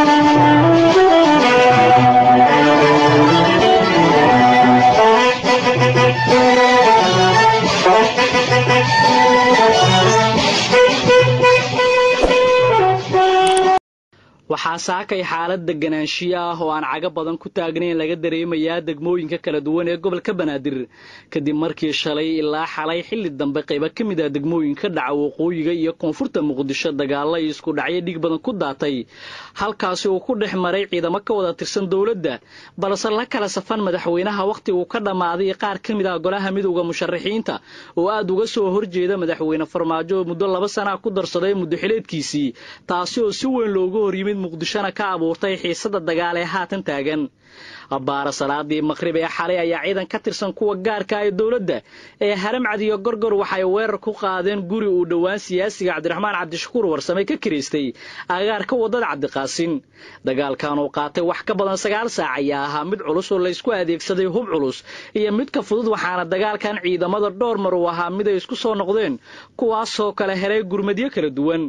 waxaa saakay xaalad deganaanshiyo ah oo aan cago badan ku taagnayn laga dareemayaa degmooyinka kala duwan ee gobolka banaadir kadib markii shalay ilaa xalay xilli dambe qaybo ka mid ah degmooyinka dhaca waqooyiga iyo koonfurta muqdisho dagaalla iyo isku dhacyo dhig badan ku daatay halkaasi uu ku dhex maray ciidamo ka wada tirsan dowladda balse la kala safan madaxweynaha wakhtiguu ka dhammaaday qaar ka mid ah golaha midowda musharaxiinta oo aad uga soo horjeeda madaxweyne farmaajo oo muddo laba sana ku darsaday muddo xileedkiisii taasi oo si weyn looga hor yimid muqdishona ka abuurtay xiisada dagaal ee haatan taagan abbaara salaadii maqhrib ee xalay ayaa ciidan ka tirsan kuwa gaarka ee dowladda ee haramcad iyo gorgor waxay weerar ku qaadeen guri uu dhowaan siyaasiga cabdiraxmaan cabdishakuur warsame ka kiraystay agaarka waddada cabdiqaasin dagaalkan uu qaatay wax ka badan sagaal saac ayaa ahaa mid culus oo laysku adeegsaday hub culus iyo mid ka fudud waxaana dagaalkan ciidamada dhowr mar uu ahaa mid ay isku soo noqdeen kuwaasoo kale helay gurmadyo kala duwan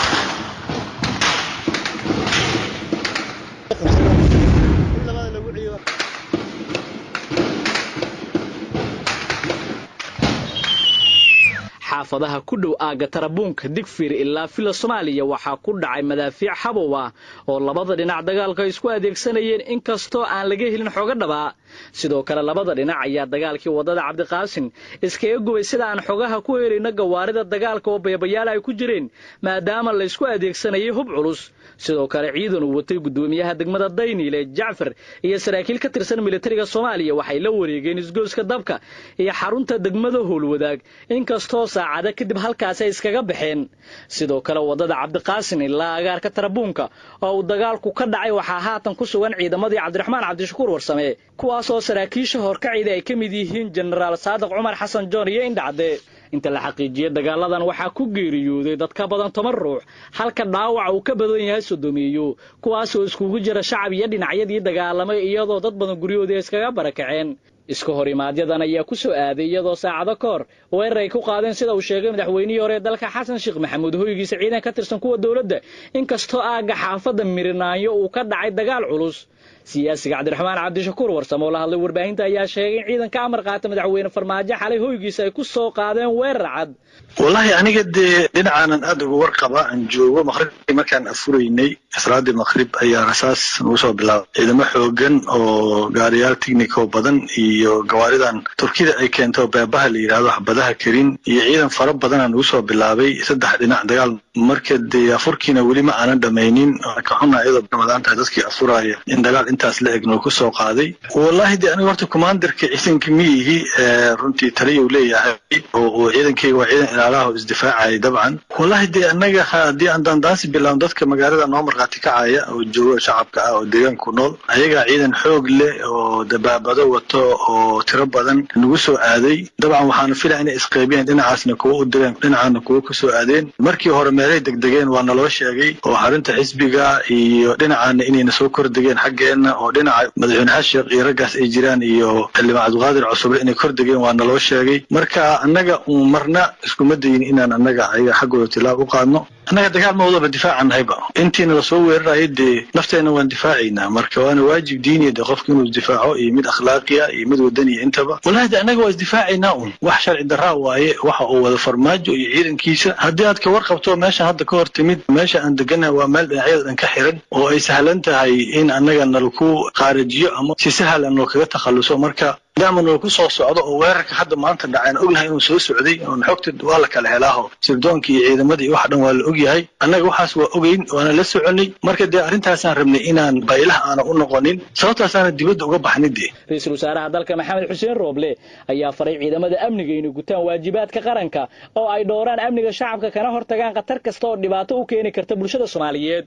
xaafadaha ku dhow aagga tarabuunka digfir ilaa fila soomaaliya waxaa ku dhacay madaafiic xabow ah oo labada dhinac dagaalka isku adeegsanayeen inkastoo aan laga helin xooga dhabaa sidoo kale labada dhinac ayaa dagaalkii waddada cabdiqaasin iskaga gubay sida aan xogaha ku helayno gawaarida dagaalka oo bayabayaal ay ku jireen maadaama laysku adeegsanayay hub culus sidoo kale ciidan uu watay guddoomiyaha degmada dayniile jacfar iyo saraakiil ka tirsan militariga soomaaliya waxay la wareegeen isgooska dabka iyo xarunta degmada howlwadaag inkastoo saacada kadib halkaasi ay iskaga baxeen sidoo kale waddada cabdiqaasin ilaa agaarka tarabuunka oo uu dagaalku ka dhacay waxaa haatan ku sugan ciidamadii cabdiraxmaan cabdishakuur warsame kuwaasoo saraakiisha horkacida ay ka mid yihiin jenaraal saadiq cumar xasan joon iyo indhacde inta la xaqiijiyey dagaaladan waxaa ku geeriyooday dad ka badan toban ruux halka dhaawaca uu ka badan yahay sodomeeyo kuwaasoo iskugu jira shacab iyo dhinacyadii dagaalamay iyadoo dad badan guryahoodii iskaga barakaceen iska hor imaadyadan ayaa ku soo aaday iyadoo saacado ka hor weerar ay ku qaadeen sida uu sheegay madaxweynihii hore ee dalka xasan sheekh maxamuud hoygiisa ciidan ka tirsan kuwa dowladda inkastoo aagga xaafadda mirinaayo uu ka dhacay dagaal culus siyaasiga cabdiraxmaan cabdishakuur warsame oo la hadlay warbaahinta ayaa sheegay in ciidan ka amar qaata madaxweyne farmaajo xalay hoygiisa ay ku soo qaadeen weerar cad wallaahi aniga dee dhinacaanan aada uga warqaba aan joogo maqribkii markaan afuraynay salaadii maqrib ayaa rasaas nagu soo bilaabay ciidamo xoogan oo gaariyaal tignico badan iyo gawaaridan turkida ay keento beebaha la yidhahdo xabadaha karin iyo ciidan fara badanaa nagu soo bilaabay saddex dhinac dagaal marka dee afurkiina weli ma aanan dhamaynin ka xuna iyadoo ramadaan tahay dadkii afuraya in dagaal intaas la eg noo ku soo qaaday wallaahi dee aniga horta commanderka ciidanka miyihi runtii taliyuu leeyahay oo ciidankayga waa ciidan ilaalaha oo isdifaacaya dabcan wallaahi dee annaga haddii aan daandaansi bilaabno dadka magaalada noo markhaati kacaya oo jooga shacabka ah oo deegaanku nool ayagaa ciidan xoog leh oo dabaabado wato oo tiro badan nagu soo aaday dabcan waxaana filaya inay isqeybiyeen dhinacaasna kuwa u direen dhinacaana kuwa ku soo aadeen markii hore meelay degdegeen waa naloo sheegay oo xarunta xisbiga iyo dhinacaana inayna soo kordegeen xaggeenna oo dhinaca madaxweyne xasheekh iyo raggaas ay jiraan iyo xildhibaan cabdiqaadir cusuble inay kordegeen waa naloo sheegay marka annaga uun marna iskuma dayin inaan annaga ayaga xaggooda tilaab u qaadno annaga dagaal ma wadaba difaacan nahayba intiina lasoo weerarayo dee nafteenna waan difaacaynaa marka waana waajib diiniya de qofka inuu isdifaaco iyo mid akhlaaqiya iyo mid wadaniya intaba wallahi de annaga waa isdifaacaynaa un wax sharci daraa waaye waxa uu wada farmaajo iyo ciidankiisa haddii aad ka warqabto meesha hadda ka hor timid meesha aan deganahay waa meel dhinacyada dhan ka xiran oo ay sahlan tahay in annaga nalaku qaarajiyo ama si sahal aan noo kaga takhalluso marka maadaama noo ku soo socdo oo weerarka hadda maanta dhaceen ognahay inuu soo socday oon xogta waa la kala helaaho sirdoonka iyo ciidamadii wax dhan waa la ogyahay annaga waxaas waa ogeyn waana la soconay marka dee arrintaasaan rabnay inaan baylaha aana u noqonin sababtaasaana dibadda uga baxnay dee ra-iisul wasaaraha dalka maxamed xuseen rooble ayaa faray ciidamada amniga inay gutaan waajibaadka qaranka oo ay dhowraan amniga shacabka kana hortagaan khatar kasta oo dhibaato u keeni karta bulshada soomaaliyeed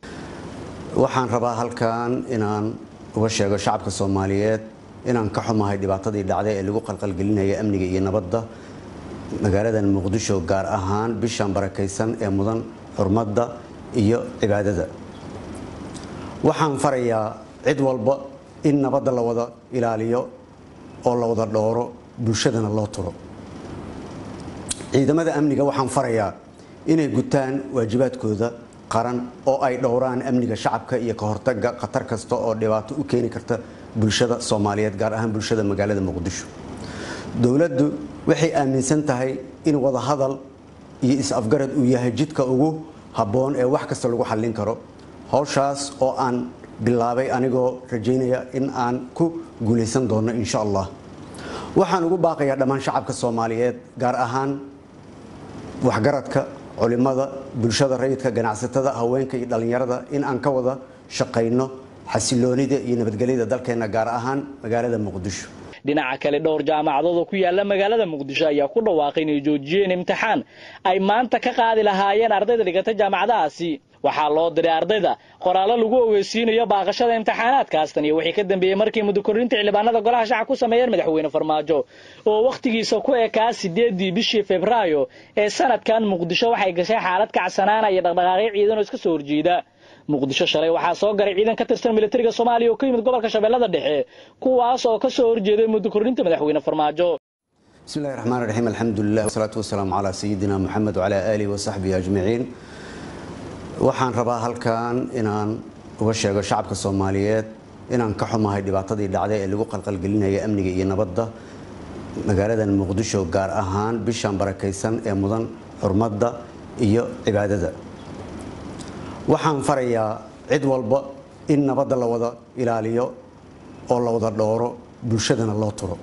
waxaan rabaa halkan inaan uga sheego shacabka soomaaliyeed inaan ka xumahay dhibaatadii dhacday ee lagu qalqalgelinaya amniga iyo nabadda magaaladan muqdisho gaar ahaan bishan barakaysan ee mudan xurmadda iyo cibaadada waxaan farayaa cid walba in nabadda la wada ilaaliyo oo la wada dhooro bulshadana loo turo ciidamada amniga waxaan farayaa inay gutaan waajibaadkooda qaran oo ay dhowraan amniga shacabka iyo ka hortaga khatar kasta oo dhibaato u keeni karta bulshada soomaaliyeed gaar ahaan bulshada magaalada muqdisho dowladdu waxay aaminsan tahay in wadahadal iyo is-afgarad uu yahay jidka ugu habboon ee wax kasta lagu xallin karo howshaas oo aan bilaabay anigoo rajaynaya in aan ku guulaysan doono insha allah waxaan ugu baaqayaa dhammaan shacabka soomaaliyeed gaar ahaan waxgaradka culimada bulshada rayidka ganacsatada haweenka iyo dhallinyarada in aan ka wada shaqayno xasiloonida iyo nabadgelyada dalkeenna gaar ahaan magaalada muqdisho dhinaca kale dhowr jaamacadood oo ku yaala magaalada muqdisho ayaa ku dhawaaqay inay joojiyeen imtixaan ay maanta ka qaadi lahaayeen ardayda dhigata jaamacadahaasi waxaa loo diray ardayda qoraallo lagu ogeysiinayo baaqashada imtixaanaadkaastan iyo wixii ka dambeeyey markii muddokorrinta xildhibaanada golaha shacab ku sameeyeen madaxweyne farmaajo oo wakhtigiisa ku ekaa sideedii bishii febraayo ee sanadkan muqdisho waxay gashay xaalad kacsanaana iyo dhaqdhaqaaqyo ciidan oo iska soo horjeeda muqdisho shalay waxaa soo garay ciidan ka tirsan militariga soomaaliya oo ka yimid gobolka shabeellada dhexe kuwaas oo ka soo horjeeday muddokorrinta madaxweyne farmaajo bismi illahi raxmaan raxiim alxamdulilah wasalaatu wasalaamu calaa sayidina moxamed wacalaa aalihi wasaxbihi ajmaciin waxaan rabaa halkan inaan uga sheego shacabka soomaaliyeed inaan ka xumahay dhibaatadii dhacday ee lagu qalqalgelinaya amniga iyo nabadda magaaladan muqdisho gaar ahaan bishan barakaysan ee mudan xurmadda iyo cibaadada waxaan farayaa cid walba in nabadda la wada ilaaliyo oo la wada dhowro bulshadana loo turo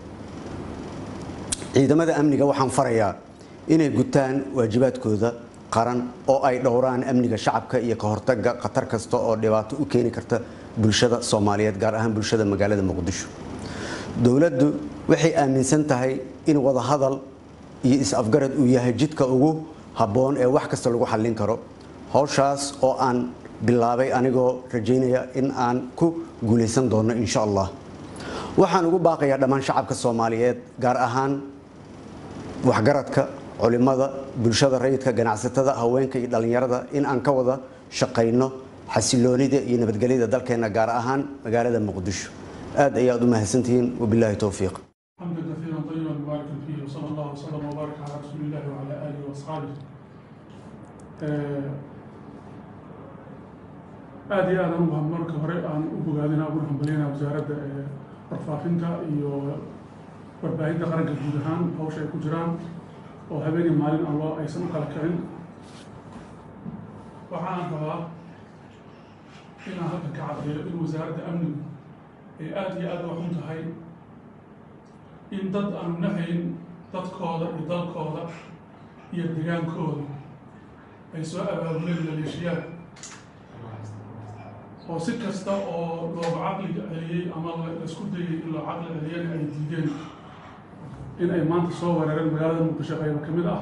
ciidamada amniga waxaan farayaa inay gutaan waajibaadkooda qaran oo ay dhowraan amniga shacabka iyo ka hortaga khatar kasta oo dhibaato u keeni karta bulshada soomaaliyeed gaar ahaan bulshada magaalada muqdisho dowladdu waxay aaminsan tahay in wadahadal iyo is-afgarad uu yahay jidka ugu habboon ee wax kasta lagu xallin karo howshaas oo aan bilaabay anigoo rajaynaya in aan ku guulaysan doono insha allah waxaan ugu baaqayaa dhammaan shacabka soomaaliyeed gaar ahaan waxgaradka culimada bulshada rayidka ganacsatada haweenka iyo dhallinyarada in aan ka wada shaqayno xasiloonida iyo nabadgelyada dalkeenna gaar ahaan magaalada muqdisho aad ayaad u mahadsantihiin wabilaahi towfiiq حمدا كثيرا طيبا مباركا فيه وصلى الله وسلم وبارك على رسول الله وعلى اله واصحابه aada iyo aadaan ugu marka hore aan u bogaadina uguna hambalyaynaa wasaaradda warfaafinta iyo warbaahinta qaranka guud ahaan hawsha ay ku jiraan oo habeenii maalin aan loo aysan u kala kicin waxaan rabaa inaan halkan ka caddeeyo in wasaaradda amnigu ay aada iyo aada u xun tahay in dad aanu nahayn dadkooda iyo dalkooda iyo degaankooda ay soo abaabuleen maleeshiyaad oo si kasta oo looga caqliga celiyey ama laisku dayay in loo caqli celiyana ay diideen in ay maanta soo weerareen magaalada muqdisho qaybo ka mid ah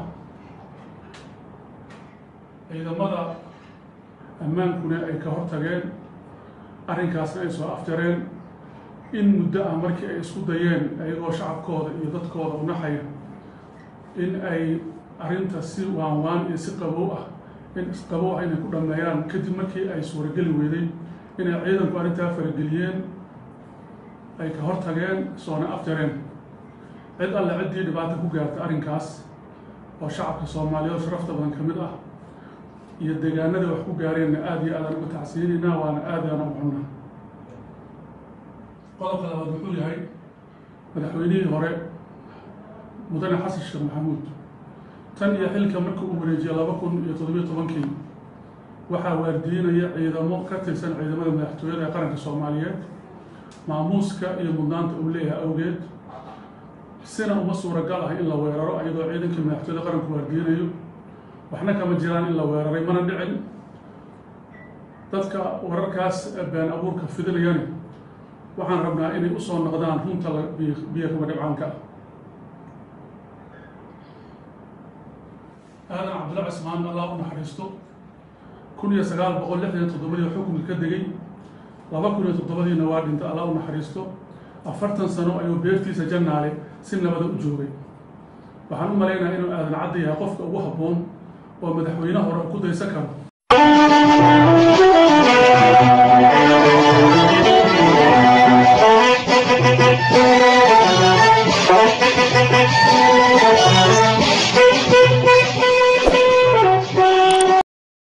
ciidamada ammaankuna ay ka hortageen arrinkaasna ay soo afjareen in muddo ah markii ay isku dayeen ayagoo shacabkooda iyo dadkooda u naxaya in ay arrinta si waan waan iyo si qabow ah in isqabow ah inay ku dhammeeyaan kadib markii ay suurageli weyday inay ciidanku arrintaa farageliyeen ay ka hortageen soona afjareen cid alle ciddii dhibaata ku gaarta arrinkaas oo shacabka soomaaliyeed oo sharafta badan ka mid ah iyo deegaanada wax ku gaareenna aada iyo aadaan uga tacsiinaynaa waana aad aana u xunnaa qodobka labaad wuxuu yahay madaxweynihii hore mudane xasan sheekh maxamuud tan iyo xilka markii uu wareejiyey laba kun iyo toddobiyo tobankii waxaa waardiinaya ciidamo ka tirsan ciidamada madaxtooyada ee qaranka soomaaliyeed maamuuska iyo mudnaanta uu leeyahay awgeed sina uma suuragal ah in la weeraro ayadoo ciidankii madaxtooyada qaranku waardiinayo waxna kama jiraan in la weeraray mana dhicin dadka wararkaas been abuurka fidinayani waxaan rabnaa inay usoo noqdaan runta biyo kama dhibcaanka ah aadan cabdilla cismaan allah u naxariisto kun iyo sagaal boqol lixdan iyo toddobadii xukunka ka degay laba kun iyo toddobadiina waa dhinta allah u naxariisto afartan sano ayuu beertiisa jannaale si nabada u joogay waxaan u malaynayaa inuu aadan cadda yahay qofka ugu habboon oo madaxweyne hore ku daysan karo